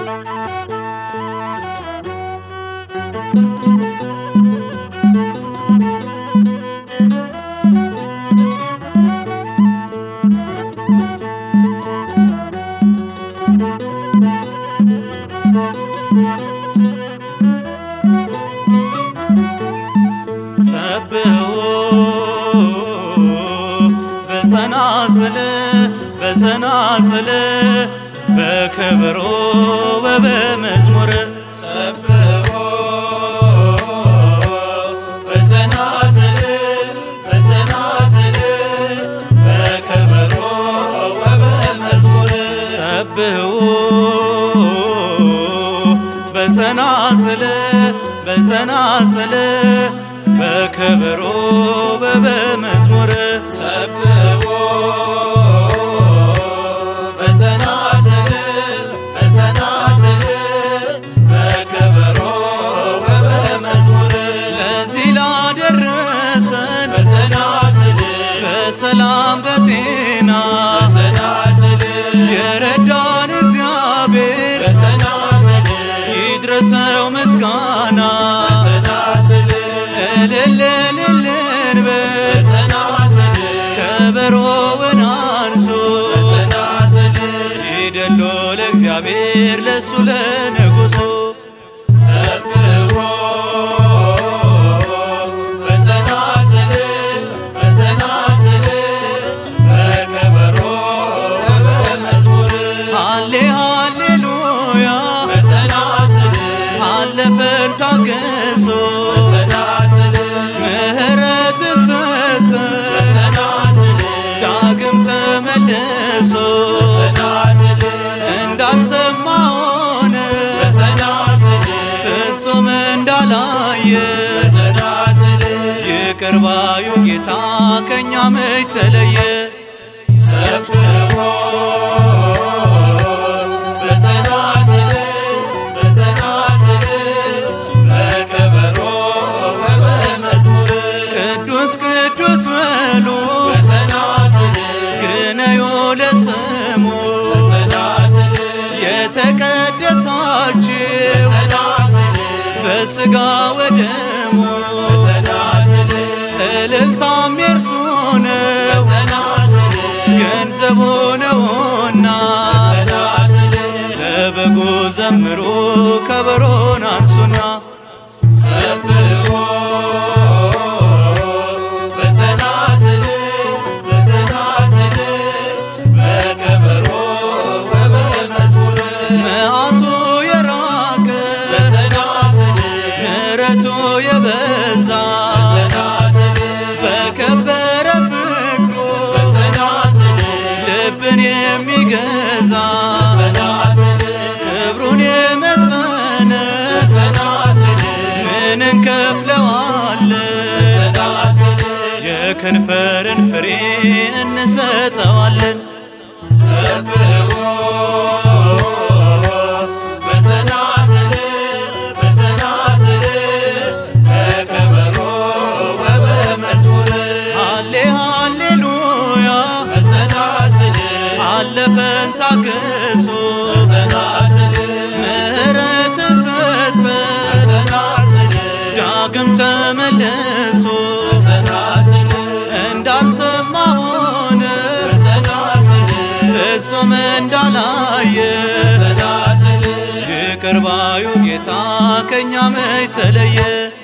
ሰብሑ በጸናጽል በጸናጽል በከበሮ ወበመዝሙር ሰብሖ በጸናጽል በጸናጽል በከበሮ ወበመዝሙር ሰብሑ በጸናጽል በጸናጽል በከበሮ ወበመዝሙር ሰብሖ በጸናጽል በጸናጽል በከበሮ ወበመዝሙር ለዚህ ላደረሰን በጸናጽል በሰላም በጤና በጸናጽል የረዳን እግዚአብሔር በጸናጽል ይድረሰው ምስጋና በጸናጽል እልል እልል እንበል በጸናጽል ከበሮውን አንሱ በጸናጽል ይደሎ ለእግዚአብሔር ለሱ ለንጉሱ ሰብሖ በጸናጽል በጸናጽል በከበሮ ወበመዝሙር ሃሌ ሃሌሉያ በጸናጽል አለፈን ታገሶ በጸናጽል ምሕረትን ሰጠ በጸናጽል ዳግም ተመልሶ በጸናጽል እንዳልሰማ ሆነ በጸናጽል ፍጹም እንዳላየ በጸናጽል ይቅር ባዩ ጌታ ከእኛ መች ተለየ ሰብሖ በጸናጽል በጸናጽል በከበሮ ወበመዝሙር ቅዱስ ቅዱስ በሉ በጸናጽል ግነዩ ለስሙ በጸናጽል የተቀደሳችሁ በጸናጽል በሥጋ ወደሙ በጸናጽል እልልታም የእርሱ ነው በጸናጽል ገንዘቡ ነውና በጸናጽል ለበጉ ዘምሩ ከበሮን አንሱና ሰብሖ በጸናጽል በጸናጽል በከበሮ ወበመዝሙር መዓቱ የራቀ በጸናጽል ምሕረቱ የበዛ በጸናጽል በከበረ ፍቅሩ በጸናጽል ልብን የሚገዛ በጸናጽል ክብሩን የመጠነ በጸናጽል ምን እንከፍለዋለን? በጸናጽል የከንፈርን ፍሬ እንሰጠዋለን። ሰብሖ በጸናጽል በጸናጽል በከበሮ ወበመዝሙር ሃሌ ሃሌሉያ በጸናጽል አለፈን ታገሶ በጸናጽል ምሕረትን ሰጠ በጸናጽል ዳግም ተመልሶ በጸናጽል እንዳልሰማ ሆነ በጸናጽል ፍጹም እንዳላየ በጸናጽል ይቅር ባዩ ጌታ ከእኛ መች ተለየ